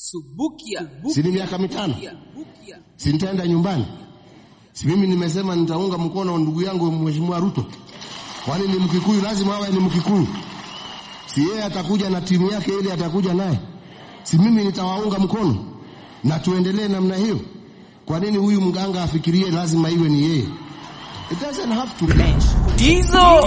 Subukia. si ni miaka mitano, Bukia. si nitaenda nyumbani? Si mimi nimesema nitaunga mkono ndugu yangu Mheshimiwa Ruto? Kwani ni Mkikuyu? Lazima awe ni Mkikuyu. Si yeye atakuja na timu yake ile atakuja naye, si mimi nitawaunga mkono na tuendelee namna hiyo? Kwa nini huyu mganga afikirie lazima iwe ni yeye? It doesn't have to be. Dizo.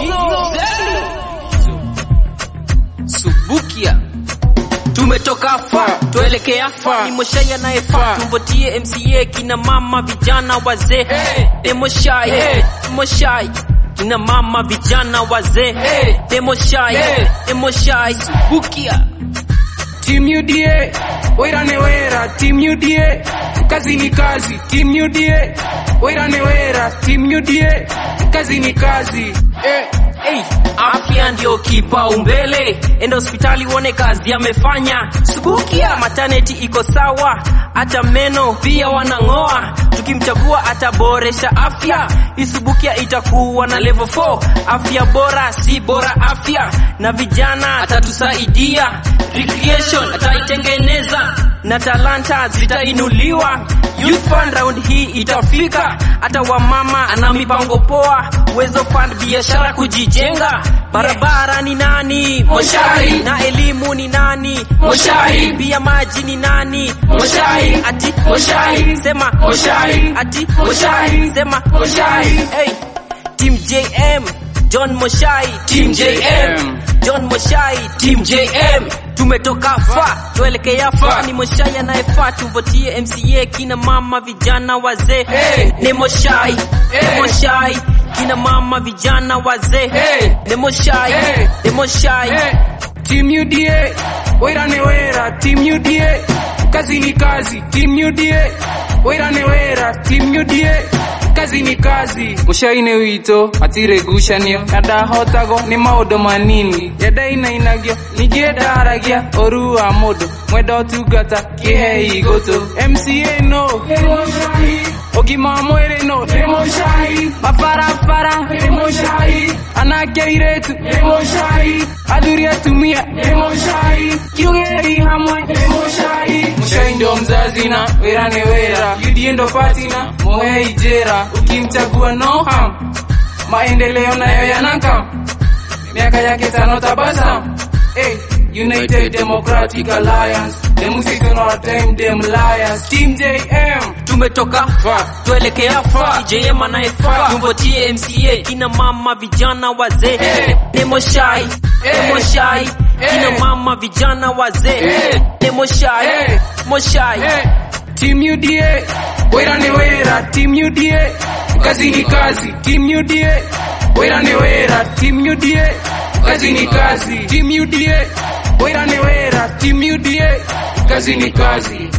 Subukia. Tumetoka fa tuelekea fa ni moshai anayefaa tumvotie MCA kina mama vijana wazee demoshai demoshai kina mama vijana wazee demoshai demoshai subukia Team UDA, wera ne wera, Team UDA, kazi ni kazi, Team UDA, wera ne wera, Team UDA, kazi ni kazi. Eh, Hey, afya ndio kipaumbele, enda hospitali uone kazi amefanya. Subukia maternity iko sawa, hata meno pia wanang'oa. Tukimchagua ataboresha afya, isubukia itakuwa na level 4. Afya bora si bora afya, na vijana atatusaidia. Recreation ataitengeneza na talanta zitainuliwa. Youth Fund round hii itafika, hata wamama ana mipango poa. Uwezo Fund biashara kujijenga, barabara ni nani? Moshari. Na elimu ni nani? Moshari. Pia maji ni nani? Moshari. Ati Moshari. sema Moshari. ati Moshari. sema Moshari. Hey, Team JM John Moshai Team JM. John Moshai Team JM tumetoka fa tuelekea fa Fa. ni Moshai anayefaa tuvotie MCA kina mama vijana wazee Hey. ni Moshai Hey. ni Moshai kina mama vijana wazee Hey. ni Moshai Hey. ni Moshai eh, Team UDA, wera ne wera, Team UDA, kazi ni kazi, Team UDA, wera ne wera, Team UDA, kazi ni kazi. Mushaine witå matirä ngucanio na ndahotago nä maå ndå manini yendainagio ningä ndaragia å ru wa må ndå mwenda å tungata kä he igå tå mca no å gima wa mwä rä no mabarabara anake airetu athuri atumia kiugeri hamwe mushai ndo mzazi na wera ni wera yudie ndo patina muhei jera ukimchagua no ham maendeleo nayo yanakam miaka yake tano tabasam hey, United Democratic Alliance Them seeking our time, them liars Team JM tumetoka Fa. tuelekea fa JM anayefaa Fa. tumvotie MCA kina mama vijana wazee Eh. Demoshai Eh. Demoshai Eh. kina mama vijana wazee Eh. Demoshai Eh. Moshai Hey, Team UDA, wera ni wera, Team UDA, kazi ni kazi, Team UDA, wera ni wera, Team UDA, kazi ni kazi, Team UDA, wera ni wera, Team UDA, kazi ni kazi.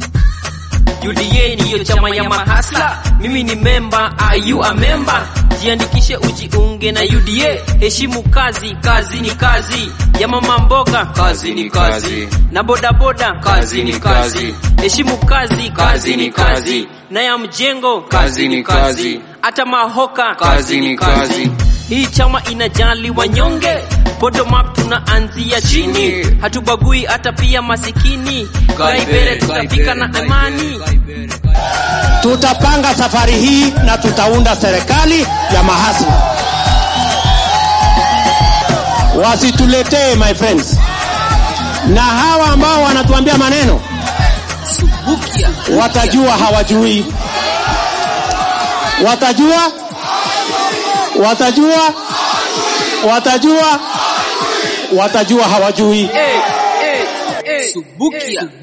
UDA ndiyo chama ya mahasla, mimi ni memba, are you a member? Jiandikishe ujiunge na UDA, heshimu kazi, kazi ni kazi. Ya mama mboga, kazi ni kazi. Na bodaboda, kazi ni kazi. Heshimu kazi, kazi ni kazi. Na ya mjengo, kazi ni kazi. Hata mahoka, kazi ni kazi. Hii chama inajali wanyonge, bottom up tunaanzia chini, hatubagui hata pia masikini. Kaibele tutafika na amani. Tutapanga safari hii na tutaunda serikali ya mahasla. Wasituletee my friends, na hawa ambao wanatuambia maneno Subukia. watajua hawajui, watajua, watajua, watajua, watajua hawajui. Hey, hey, hey, Subukia.